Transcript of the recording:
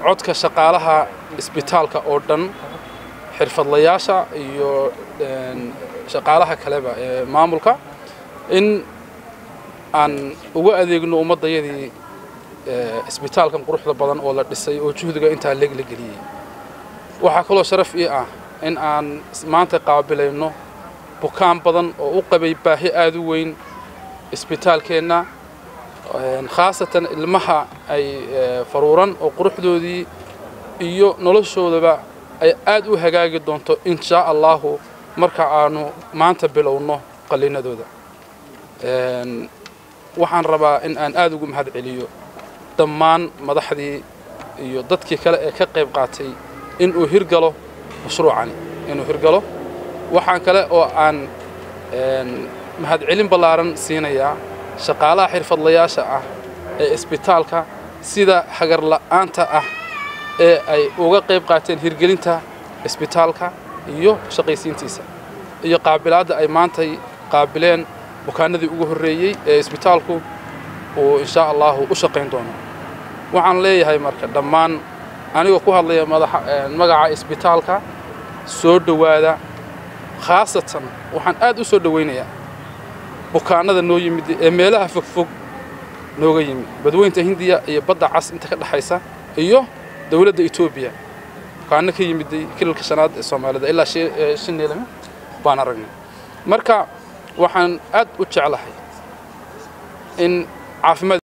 codka shaqaalaha isbitaalka oo dhan xirfadlayaasha iyo shaqaalaha kaleba ee maamulka in aan uga adeegno ummaddayadii isbitaalkan quruxda badan oo la dhisay oo juhdiga intaa leeg la geliyey waxaa kaloo sharaf ii ah in aan maanta qaabilayno bukaan badan oo u qabay baahi aada u weyn isbitaalkeenna khaasatan ilmaha ay faruuran oo quruxdoodii iyo noloshoodaba ay aad u hagaagi doonto inshaa allahu marka aanu maanta bilowno qallinadooda waxaan rabaa in aan aada ugu mahad celiyo dhammaan madaxdii iyo dadkii kale ee ka qayb qaatay inuu hirgalo mashruucani inuu hirgalo waxaan kale oo aan mahadcelin ballaaran siinayaa shaqaalaha xirfadlayaasha ah ee isbitaalka sida hagarla'aanta ah ee ay uga qayb qaateen hirgelinta isbitaalka iyo shaqaysiintiisa iyo qaabilaadda ay maantay qaabileen bukaanadii ugu horreeyey ee isbitaalku uu inshaa allahu u shaqayn doono waxaan leeyahay marka dhammaan anigoo ku hadlaya magaca isbitaalka soo dhowaada khaasatan waxaan aad u soo dhowaynayaa bukaanada noo yimid ee meelaha fogfog nooga yimid badweynta hindiya iyo badda cas inta ka dhexaysa iyo dowladda etoobiya bukaano ka yimiday kilalka shanaad ee soomaalida ilaa shineelame baan aragnay marka waxaan aad u jeclahay in caafimaad